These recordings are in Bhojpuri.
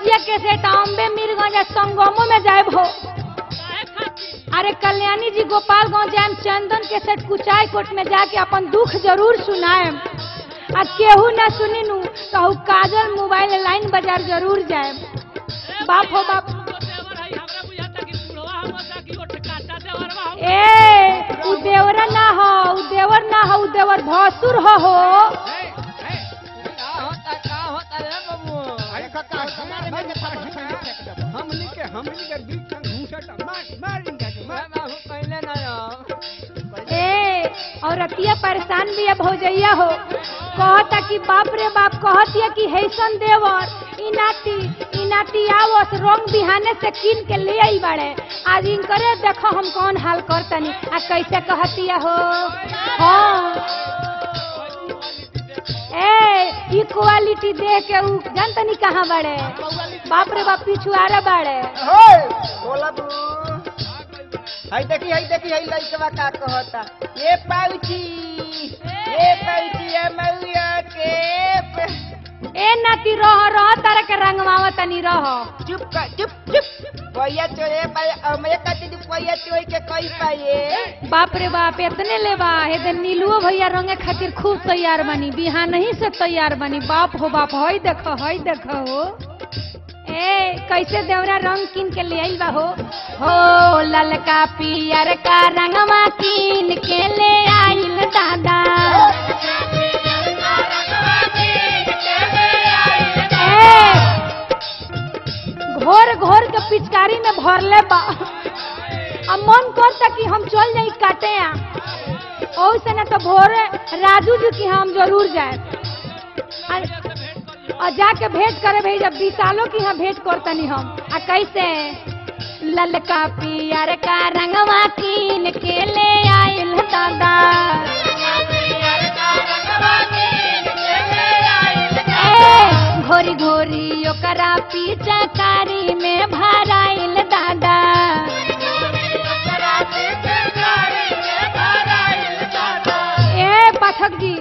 रतिया के सेट अम्बे मीरगंज आ संगमो में जाए हो अरे कल्याणी जी गोपालगंज जाए चंदन के सेट कुचाई कोट में जाके अपन दुख जरूर सुनाए आ केहू ना सुनी नु कहू काजल मोबाइल लाइन बाजार जरूर जाए बाप हो बाप ए उ देवरा ना हो उ देवर ना हो उ देवर भसुर हो हो अरे काका हमारे में के थापर छाने फेंक दे हमनी के हमनी के बीच में घूसट मार मार इनका के मार ए और रतिया परेशान भी है भौजैया हो कहता कि बाप रे बाप कहतिया कि हैसन देवर ई नाती ई नाती आवस रंग बिहाने से कीन के ले आई बाड़े आज इनकरे देखो हम कौन हाल करतनी आ कैसे कहतिया हो हाँ ए ई क्वालिटी देख के उ जानतनी कहाँ बाड़े बाप रे बाप पिछुआरे बाड़े होय बोला बू हई देखी हई देखी हई लइकवा का कहता ये पाउची ये पाउची ये मौया के प- ए नाती रह रह तारा के रंगवावा तनी रह चुप कर चुप चुप पैया चोरे पाए अमे कति दु पैया चोई के कई पाए बाप रे बाप इतने लेबा हे नीलुओ भैया रंगे खातिर खूब तैयार बनी बिहान ही से तैयार बनी बाप हो बाप हई देखो हई देखो हो ए कैसे देवरा रंग किन के ले आइल बा हो हो ललका पियर का रंगवा किन के ले आइल दादा ए, घोर घोर के पिचकारी में भरले बा अब मन करता कि हम चल जाई काटे आ और से ना तो भोरे राजू जी की हम जरूर जाए और- और जाके भेंट करे भाई जब विशालों की यहाँ भेंट करतनी हम आ कैसे ललका पियर का रंगवा कीन के ले आइल दादा ए, घोरी घोरी ओकरा पीछा कारी में भराइल दादा ए पाठक जी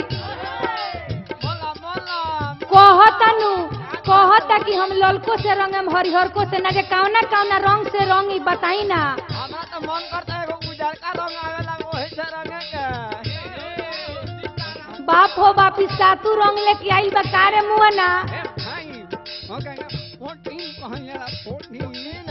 कहतनु कहता कि हम ललको से रंगम हरिहरको से ना जे कौना कौना रंग से रंग ई बताई ना बाप हो बाप ई सातू रंग लेके आई बा कारे मुआ ना ए भाई हो गया फोर्टीन कहला फोर्टीन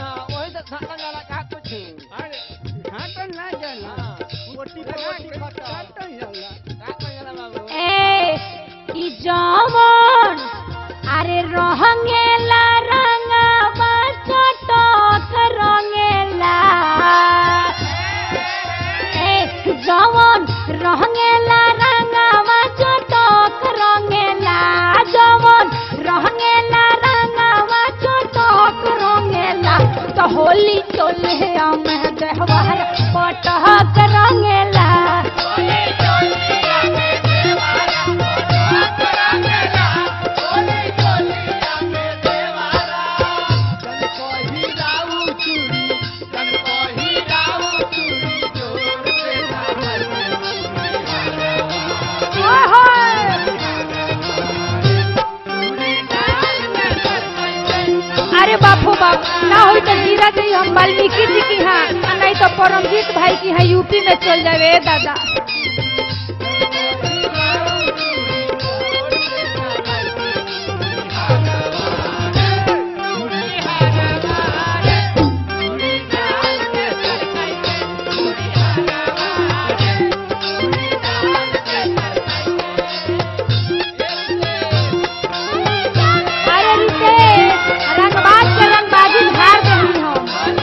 अरे घाटन ना जाला मोटी पे मोटी खटा घाटन जाला ए ई जवन अरे रंगेला रंगवा चटक रंगेला ए जवन रंगेला रंगवा चटक रंगेला जवन रंगेला रंगवा चटक रंगेला तो होली चले हम देहवार पटक रंगेला जन कोही राऊ चूड़ी जन कोही राऊ चूड़ी जोर से ओए होए अरे बापू बाप ना होई तो जीरा जी हम वाल्मीकि जी की हाँ आ नहीं तो परमजीत भाई की हाँ यूपी में चल जावे ए दादा अरे रिते रंगबाज के रंगबाजी झाड़ देनी हम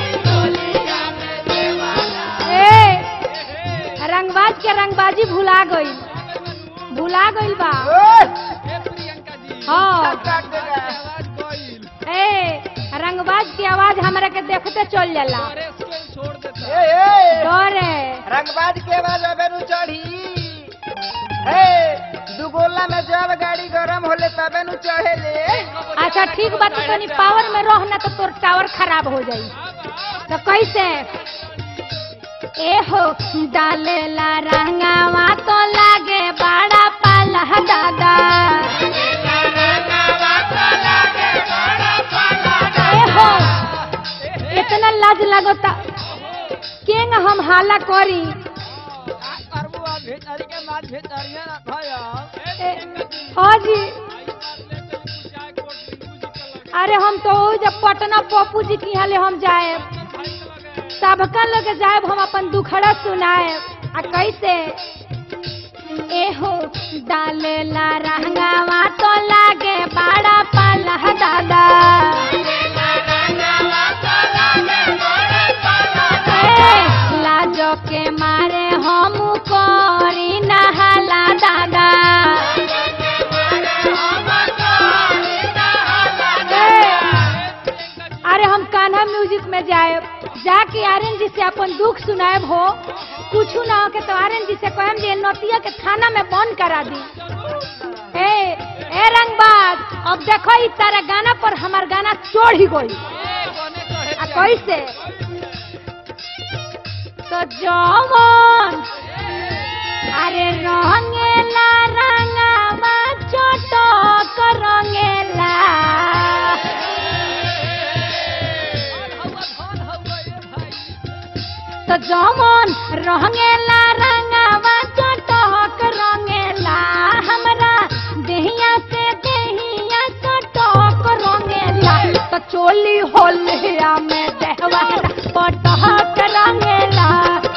ए रंगबाज के रंगबाजी भुला गई भुला गई बा ए प्रियंका जी हाँ काट देगा आवाज गइल ए रंगबाज की आवाज हमरा के देखते चल जाला अरे स्केल छोड़ देता ए ए डर है रंगबाज के बाद अबे नु चढ़ी हे दुगोला में जब गाड़ी गरम होले तबे नु चढ़े ले अच्छा ठीक बात तो तनी पावर में रह ना तो तोर टावर खराब हो जाई तो कैसे ए हो डालेला रंगावा तो लागे बड़ा पाला दादा लाज लगता केंग हम हाला करी करबू अब भीतरी के माल भीतरिया रखया ए, हाँ जी अरे हम तो ओ जब पटना पप्पू जी की यहाँ ले हम जाए सबका लोग जाए हम अपन दुखड़ा सुनाए आ कैसे एहो डालेला रहंगावा तो लागे बड़ा पाला दादा ए, लाजो के मारे हम करी नहाला दादा अरे हम कान्हा म्यूजिक में जाए जाके आर्यन जी से अपन दुख सुनाएब हो कुछ ना हो के तो आर्यन जी से कहम जे नतिया के थाना में बंद करा दी ए ए रंगबाज अब देखो ई तारा गाना पर हमार गाना चढ़ ही गई आ कैसे तो जवन अरे रंगेला रंगावा चटक रंगेला तो जमन रंगेला रंगावा चटक रंगेला हमरा देहिया से देहिया चटक रंगेला तो चोली होलिया में देहवा पटक रंगेला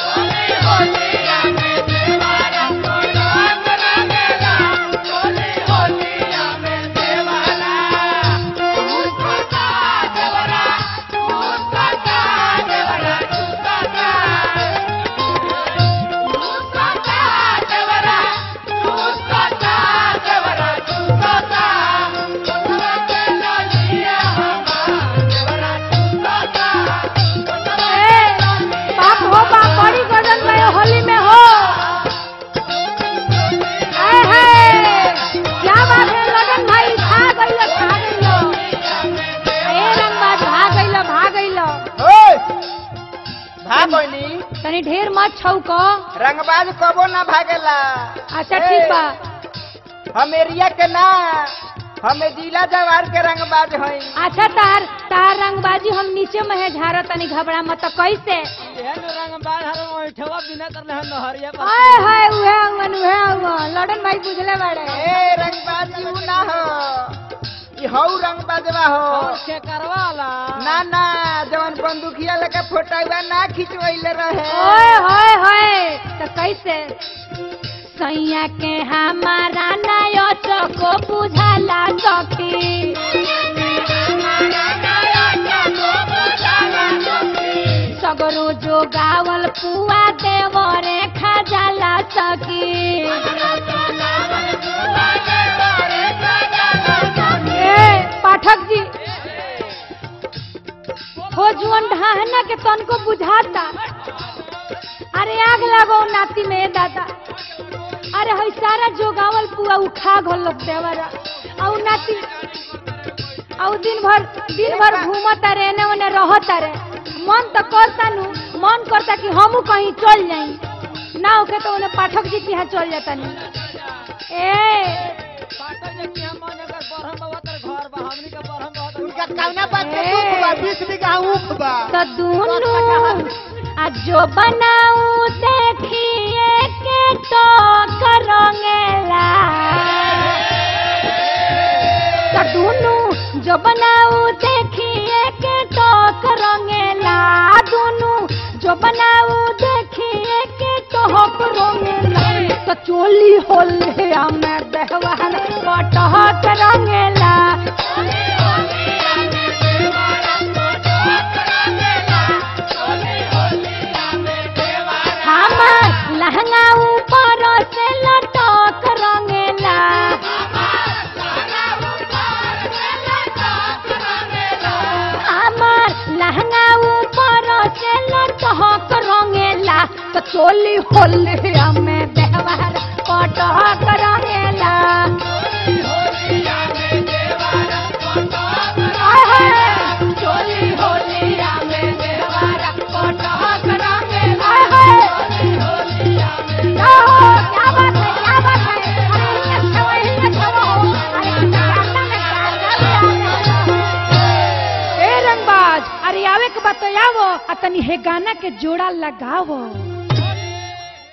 ए, बाप हो बाप बड़ी गजन में होली में हो आए हाय क्या बात है लगन भाई भाग गइलो भाग गइलो ए रंगबाज भाग गइलो भाग गइलो ओए भागोनी तनी ढेर मत छौको रंगबाज कबो ना भागेला अच्छा ठीक बा हम एरिया के ना हम जिला जवार के रंगबाज हई अच्छा तार तार रंगबाजी हम नीचे में है झारा तनी घबरा मत तो कैसे रंगबाज हर ओठवा बिना करले हम नहरिया आए हाय उहे अंगन उहे अंगन लड़न भाई बुझले बाड़े ए रंगबाज जी उ ना हो ई हौ रंगबाजवा हो के करवाला ना ना जवन बंदूकिया लेके फोटोवा ना खिंचवैले रहे ओए होए होए तो कैसे सैया के हमारा नयो चको बुझाला चौकी सगरो जो गावल पुआ देवरे खजाला सकी ए पाठक जी हो जुअन ढाहना के तनको बुझाता अरे आग लगो नाती में दादा अरे हई सारा जोगावल पुआ उखा घोल लोग देवरा औ नाती औ दिन भर दिन भर घूमत रे एने ओने रहत रे मन तो करता नु मन करता कि हमू कहीं चल जाई ना होके तो उन्हें पाठक जी के यहाँ चल जाता नी ए पाटन जे कि हम अगर बरहम बाबा तर घर बा हमनी के बरहम बाबा तर उनका कौना बात के ए। दुख बा बीस बीघा ऊख बा तो दोनों आ जो बनाऊ देखिए के तो करोगेला तो दोनों जो बनाऊ देखिए के तो करोगेला दोनों जो बनाऊ देखिए के तो करोगेला तो चोली होले हमें देहवान कटह करोगेला हमार लहंगा ऊपर से लटक रंगेला हमार लहंगा ऊपर से लटक रंगेला तो चोली होले हमें देहवार कटक रंगेला आय हाय, चोली होले हमें देहवार कटक रंगेला आय हाय। क्या हो? क्या बात है क्या बात है अरे ये अच्छा हुआ, ये अच्छा हुआ हो। अरे क्या करता है, क्या कर रहा है? ए रंगबाज अरे गावे के बतायावो आ तनी हे गाना के जोड़ा लगावो